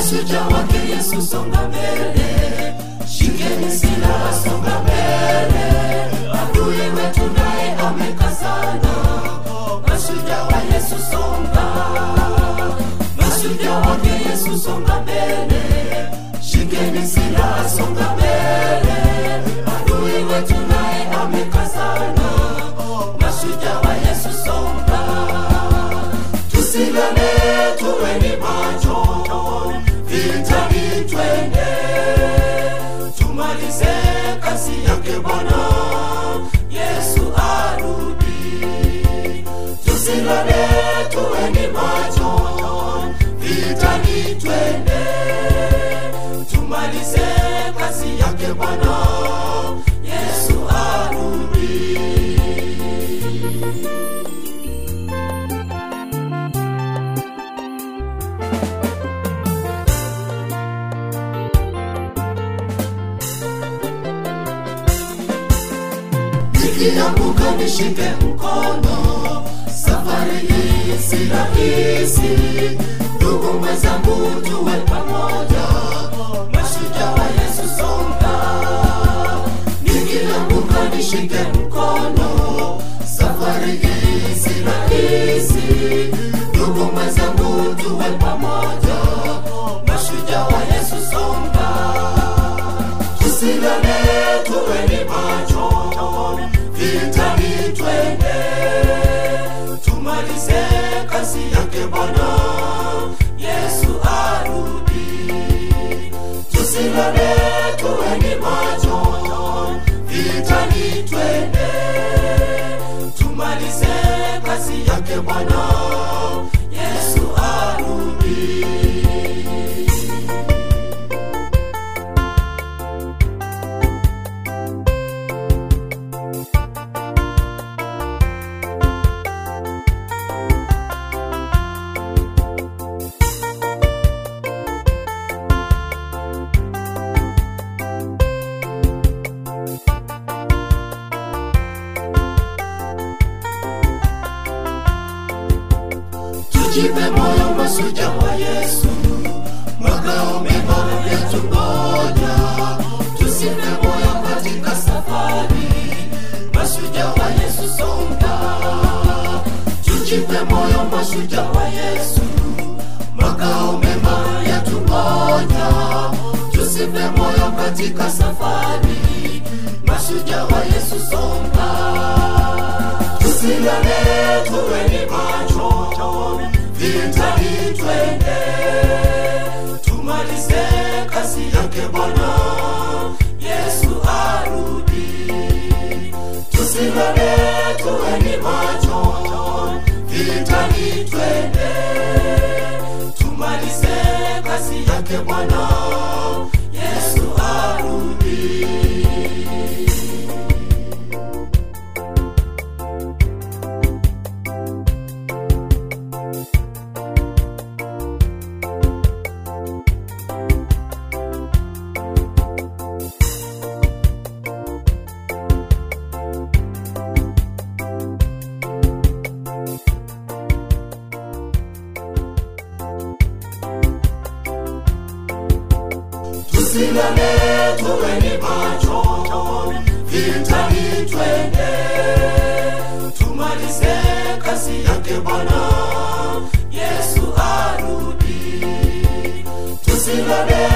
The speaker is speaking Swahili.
mashujaa wake Yesu, songa mbele, shikeni silaha, songa mbele, adui wetu naye amekazana. Mashujaa wa Yesu, songa, mashujaa wake Yesu, songa mbele, shikeni silaha, songa mbele, adui wetu naye amekazana. Mashujaa wa Yesu, songa, tusilale, tuweni macho, vitani twende, tumalize kazi yake Bwana Yesu arudi. Tusilale, tuweni macho, vitani twende, tumalize kazi yake Bwana Yesu arudi. nikianguka nishike mkono, safari hii si rahisi. Ndugu mwenzangu, tuwe pamoja, mashujaa wa Yesu, songa. Nikianguka nishike mkono, safari hii si rahisi. Ndugu mwenzangu, tuwe pamoja, mashujaa wa Yesu, songa tusilale, tuweni macho, vitani twende, tumalize kazi yake Bwana Yesu arudi. Tusilale, tuweni macho, vitani twende, tumalize kazi yake Bwana Yesu arudi. tujipe moyo masuja wa Yesu, makao mema yatungoja. Tusife moyo katika safari, masuja wa Yesu songa. Tujipe moyo masuja wa Yesu, makao mema yatungoja. Tusife moyo katika safari, masuja wa Yesu songa tusilale, tuweni macho, vitani twende, tumalize kazi yake Bwana Yesu arudi. Tusilale, tuweni macho, vitani twende, tumalize kazi yake Bwana Yesu arudi. tusilale, tuweni macho, vitani twende, tumalize kazi yake Bwana Yesu arudi. Tusilale,